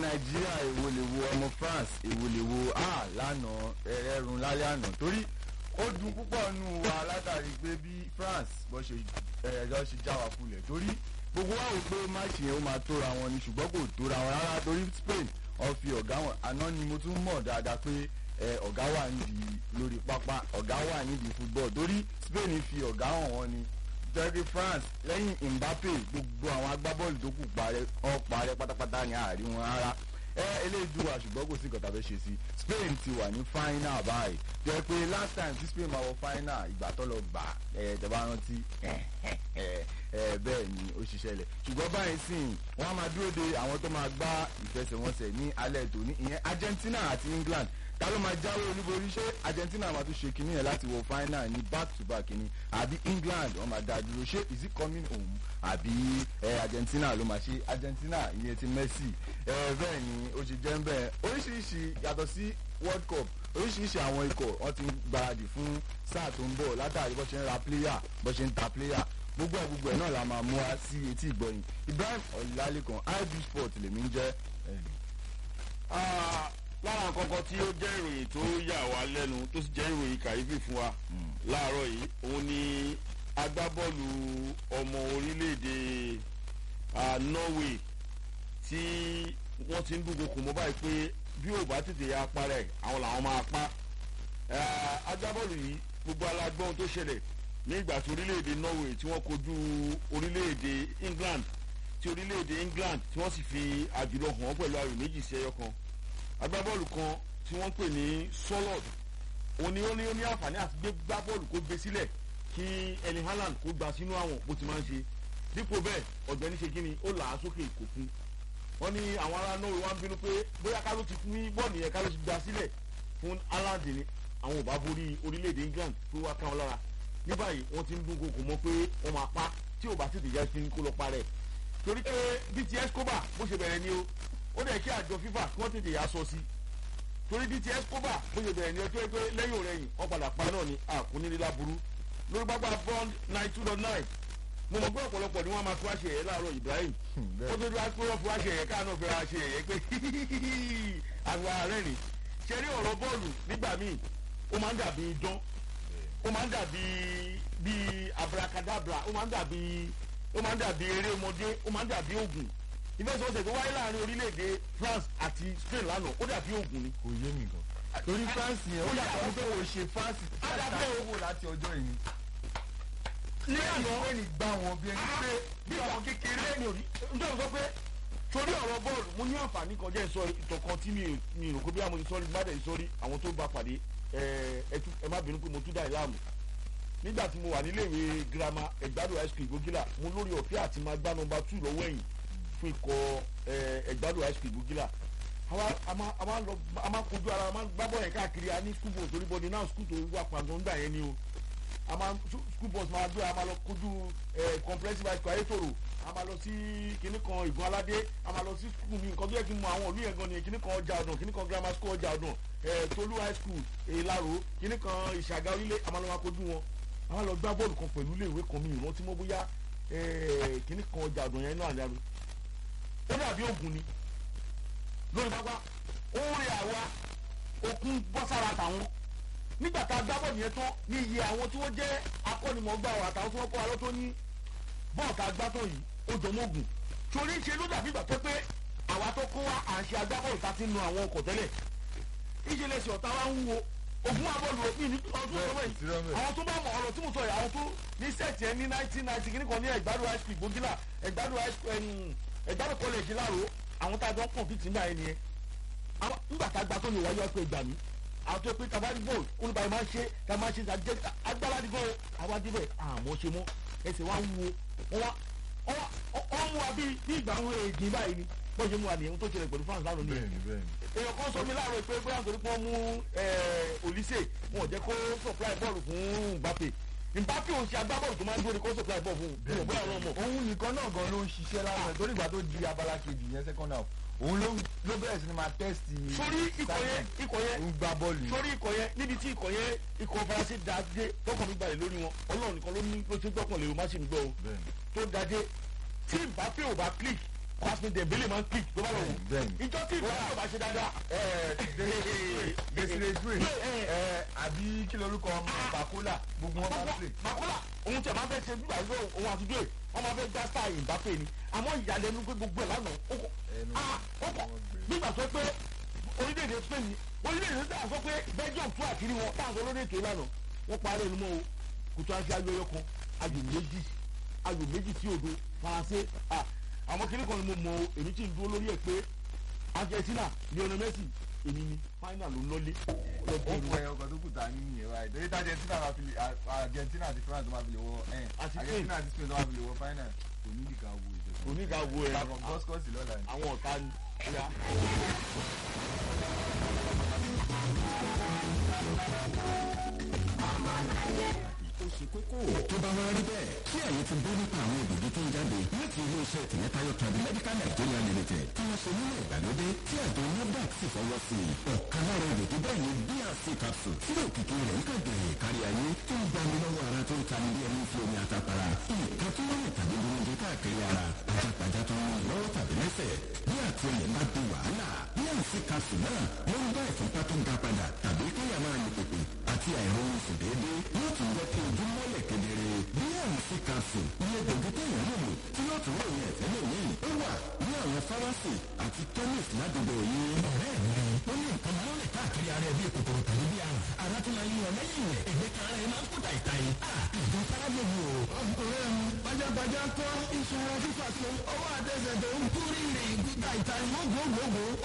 nàìjíríà èwo lè wo ọmọ france èwo lè wo ah lánàá ẹrẹrun lálẹ́ àná torí ó dùn púpọ̀ nù wa látàrí pé bí france bó ṣe ẹ̀ẹ́dọ́ ṣe já wa kulẹ̀ torí gbogbo wa wò pé máàcì yẹn ó máa tóra wọn ni ṣùgbọ́n kò tóra wọn rárá torí spain ó fi ọ̀gá wọn àná ni mo tún mọ̀ dáadáa pé ẹ ọ̀gá wà nídìí lórí pápá ọ̀gá wà nídìí football torí spain fi ọ̀gá hàn wọ́n ni turkey france lẹ́yìn mbappe gbogbo àwọn agbábọ́ọ̀lù tó kù parẹ́ ọ parẹ́ pátápátá ní àárín wọn rárá ẹ eléyìí dùn wá ṣùgbọ́n kò sí nǹkan tá a fẹ́ ṣe sí spain ti wà ní final báyìí jẹ́ pé last time tí spain máa wọ final ìgbà tó lọ gbà ẹ tẹ́ bá rántí ẹ bẹ́ẹ̀ ni ó ṣiṣẹ́ lẹ̀ ṣùgbọ́n báyìí sìn wọ́n á máa dúró de àwọn tó máa gbá ìfẹsẹ̀wọnsẹ̀ ní alẹ́ tòní ìyẹn argentina àti england ta ló máa jáwé olúborí ṣé argentina máa tún ṣe kinní yẹn láti wọ final ní back to back kinní àbí england wọn máa dá dúró ṣé is it coming home àbí ẹ argentina ló máa ṣe argentina ìyẹn ti messi ẹ bẹ́ẹ̀ ni ó ṣe jẹ́ ń bẹ́ẹ̀ oríṣiríṣi yàtọ̀ sí world cup oríṣiríṣi àwọn ikọ̀ wọn ti ń gbáradì fún sáà tó ń bọ̀ látàrí bó ṣe ń ra player bó ṣe ń ta player gbogbo ẹ̀ gbogbo ẹ̀ náà la máa mú wa sí etí ìgbọ̀yìn ibrahim ọ̀làlẹ́kan ib sport lèmi ń jẹ́ lára kankan tí ó jẹ́ ìròyìn tó yà wá lẹ́nu tó sì jẹ́ ìròyìn kàyéfì fún wa láàárọ̀ yìí òun ni agbábọ́ọ̀lù ọmọ orílẹ̀-èdè norway tí wọ́n ti ń dúnkokò mọ́ báyìí pé bí ò bá tètè ya parẹ́ àwọn làwọn máa pa agbábọ́ọ̀lù yìí gbogbo alágbọ́n tó ṣẹlẹ̀ ní ìgbà tí orílẹ̀-èdè norway tí wọ́n kojú orílẹ̀-èdè england tí orílẹ̀-èdè england tí wọ́n sì fi àjùlọ hàn pẹ̀lú ayò méjì sí ẹyọ kan agbábọ́ọ̀lù kan tí wọ́n ń pè ní solid òun ni ó ní ó ní àǹfààní àti gbé gbá bọ́ọ̀lù kó gbé sílẹ̀ kí ẹni haaland kó gba sínú àwọn bó ti máa ń ṣe dípò bẹ́ẹ̀ ọ̀gbẹ́ni ṣe kíni ó là á sókè kò fún wọ́n ní àwọn ará norway wá ń bínú pé bóyá ká ló ti fún ní bọ́ọ̀lù yẹn ká ló ti gba sílẹ̀ fún haaland ni àwọn ò bá borí orílẹ̀-èdè england pé wá káwọn lára ní báyìí wọ́n ti ń dún kòkò mọ́ pé wọ́n máa pa tí ò bá tètè já sí kó lọ parẹ́ torí pé bts koba bó ṣe bẹ̀rẹ̀ ni o ó dẹ̀ kí àjọ fifa kí wọ́n tètè yà sọ sí torí bts koba bó ṣe bẹ̀rẹ̀ ni o tó yẹ pé lẹ́yìn òrẹ́yìn wọ́n padà pa náà ni àkúnnílélá burú lórí pápá bond nine two dot nine mo mọ̀ pé ọ̀pọ̀lọpọ̀ ni wọ́n máa fi wá ṣe ẹ̀yẹ láàárọ̀ ibrahim ó tó dúró pé wọ́n fi wá ṣe ẹ̀yẹ káà náà fi wá ṣe ẹ̀yẹ pé àwọn ààrẹ rìn ṣe rí ọ̀rọ̀ bọ́ọ̀lù nígbà míì ó máa ń dàbí idán ó máa ń dàbí bíi abracadabra ó máa ń dàbí ó máa ń dàbí eré ọmọdé ó máa ń dàbí oògùn ìfẹsọ̀wọnsẹ̀ tó wáyé láàrin orílẹ̀-èdè france àti spain lánàá ó dàbí oògùn ni. kò yé mi gan torí france yẹn ó yàtọ̀ wípé kò ṣe france Adàbí àtàkùn o. wò láti ọjọ́ yìí ní àná spain gbá wọn bí ẹni pé bí àwọn kékeré ni òní njẹ́ o sọ pé torí ọ̀rọ̀ bọ́ọ̀lù mo ní àǹfààní kan jẹ́ sọ ìtàn kan tí mi ò- mi rò pé bí àwọn ìsọ̀rí gbádẹ̀ ìsọ̀rí àwọn tó bá pàdé ẹ ẹ tú- ẹ má bínú pé mo tún dá ẹ láàmú nígbà tí mo wà níléèwé girama ẹgbàdo high school ìgbógílà mo lórí ọ̀fẹ́ àti máa gbá nọmba two lọ́wọ́ ẹ̀yìn fún ikọ̀ ẹ, ẹgbàdo high school ìgbógílà àwa a máa a máa lọ a máa kojú ara a máa gbá bọ́ọ̀lù yẹn káàkiri a ní school bus torí bọ́ọ̀dì náà school tó wà pàgọ́ ńgbà yẹn ni o a máa school bus máa gbé a máa lọ kojú ẹ comprehensive high school ayétòrò a máa lọ sí kinní kan ìgbọ́n aládé a máa lọ sí school mi nǹkan tó yẹ kí n mọ àwọn òlú yẹn gan ni kinní kan ọjà ọdún kinní kan grammar school ọjà ọdún ẹ tolú high school ìlàró kinní kan ìṣàgà orílẹ̀ a máa lọ máa kojú wọn a máa lọ gbá bọ́ọ̀lù kan pẹ̀lú iléèwé kan mi ìrántí mọ́ bóyá ẹ kinní kan ọjà ọdún yẹn náà ni ó dàbí ògùn ni lórí pápá ó rí àwa okun bọ́ sára tàwọn nígbà tá a gbá bọ́ọ̀lù yẹn tán ní iye àwọn tí wọ́n jẹ́ akọ́nimọ̀ọ́gbà wa àtàwọn tí wọ́n kọ́ wa lọ́tọ́ ní bọ́ọ̀ tá a gbá tán yìí ó dọ̀mọ́gùn torí ṣe ló dàbí ìgbà tó pé àwa tó kó wa à ń ṣe agbábọ́ọ̀lù tá a ti ń nu àwọn ọkọ̀ tẹ́lẹ̀ ìṣẹ̀lẹ̀ sí ọ̀tá wa ń wo ogun abọ́ọ̀lù òpin ní ọdún tó wẹ̀ ìtirọ́ mẹ́. àwọn tó bá mọ ọ̀rọ̀ tí mo sọ yìí àwọn tó ní sẹ́ẹ̀tì ẹ ní nineteen ninety kìíní kan ní ẹ̀gbádùn high school gbógílà ẹ̀gbádùn high school ẹ̀m, ẹ̀gbádùn college láàró àwọn tá a jọ ń pọ̀ fìtì nígbà yẹn nìyẹn àwọn nígbà tá a gba tó lè wáyé ọ̀pẹ ìgbà mi àwọn tó pé tabari bọ́ọ̀lù olùbàyẹ̀ máa ń ṣe tá a máa ń ṣe àjẹ agbára dìbò àwa débẹ̀ àmọ́ ṣe mọ́ ẹsẹ̀ wa ń wo wọ́n wá wọ́n mú wa bí bí ìgbà àwọn èjì báyìí ni bọ́ọ̀ ṣe mú wa nìyẹn tó ṣẹlẹ̀ pẹ̀lú france lánàá nìyẹn bẹ́ẹ̀ni bẹ́ẹ̀ni èèyàn kan sọ mi láàárọ̀ pé bóyá nítorí pé wọ́n mú olise wọn ò jẹ́ kó supply bọ́ọ̀lù fún mbappe mbappe ò ń ṣe agbábọ́ọ̀lù tó máa ń dúró ní kó supply bọ́ọ̀lù fún un bóyá ọ̀rọ̀ mọ̀. òun nìkan náà gan ló ń ṣiṣẹ́ lásán torí ìgbà tó di abala kejì yẹn second half òun ló ló bẹ̀rẹ̀ sí ni máa tẹ́sítì sórí ikọ̀ yẹn ikọ̀ yẹn ń gbá bọ́ọ̀lù yẹn sórí ikọ̀ yẹn níbi tí ikọ̀ yẹn ikọ̀ faransé dáadé tọkàn mi balẹ̀ lórí wọn ọlọ́run nìkan ló ní ló ti gbọ́kàn lè o má sì ń gbọ́ o bẹ́ẹ̀ni tó dáadé tí mbappe ò bá click kwasmi dembele máa ń kick tó bá lọ wò bẹ́ẹ̀ni. ìjọ tí ìfẹ́ yóò bá ṣe dáadáa. desire due àbí kí lorúkọ ọmọ bakola gbogbo wọn máa ń play. makola òun tẹ̀ máa fẹ́ ṣe gbígbà yóò òun àti due wọ́n máa fẹ́ já star ìbáfẹ́ ni àmọ́ ìyàlẹ́nu pé gbogbo ẹ̀ lánàá ó kọ́ ẹnu ah ó kọ́ nígbà tó pé orílẹ̀-èdè Spain ni orílẹ̀-èdè Spain sọ pé Belgium tún àkírí wọn táwọn olórí ètò ìlànà wọ́n parí ẹnu mọ́ o kò tó àti ayọ̀ ẹyọkan ayò méjì ayò méjì sí òdo Faransé ah àwọn kiri kan ni mo mọ o èmi tí ń dúró lórí ẹ̀ pé Argentina Lionel Messi èmi ni final ló ń lọlé ó fún ẹyọ kan tó kù tá a ní nìyẹn báyìí torí tí Argentina máa fi lè Argentina àti France máa fi lè wọ ẹ Àti Spain. Argentina àti Spain máa fi lè wọ final kò ní ìdíkà wo ìjọba. oníga wo ẹ̀ àwọn gọ́sìkọ́sì lọ́la ni. àwọn ọ̀tá ni ya ó ṣe kókó. tó bá wá rí bẹ́ẹ̀ tí ẹ̀yin ti gbọ́ nípa àwọn òdòdó tó ń jáde láti ilé-iṣẹ́ tìmẹ́tayọ̀ tàbí medical nigeria limited tí wọ́n ṣe nílẹ̀ ìgbàlódé tí àjọ NAFDAC sì fọwọ́ sí i. ọ̀kan lára òdòdó bẹ́ẹ̀ ni BRC capsule tí òkìkí rẹ̀ ń kàgbẹ̀rẹ̀ kárí ayé tó ń gbani lọ́wọ́ ara tó ń tani bí ẹni fi omi àtàpàrà. nǹkan tó wọ́n tàbí gbóúnjẹ káàkiri ara pajápajá tó ń rìn lọ́wọ́ tàbí lẹ́sẹ̀ bí àtìlẹ̀ bá di wàhálà BRC capsule náà ló ń bá ìfúnpá tó ga padà tàbí káyà máa lè pèpè àti àìrọ̀rùn sùn déédéé yóò tún jẹ́ kí ojú mọ́lẹ̀ kedere BRC capsule iye gbòógì téèyàn lè lò tí yóò tún ròyìn ẹ̀fẹ́ lòmíì ó wà ní àwọn fámásì àti chemist ládùúgbò yìí. ọ̀rẹ́ mi ó ní nǹkan máa ń rìn káàkiri ara ẹ bí kòkòrò tàbí bí àrùn ara tó máa ń yan lẹ́yìn rẹ̀ èdè kan ara ẹ máa ń kó tàìtàì. ìjọ sárábẹ̀ mi o. ọ̀rẹ́ mi pajápajá kọ́ iṣan ara fífà tó ọwọ́ àtẹsẹ̀ tó ń kú rírì tàìtàì mọ́ gbogbogbò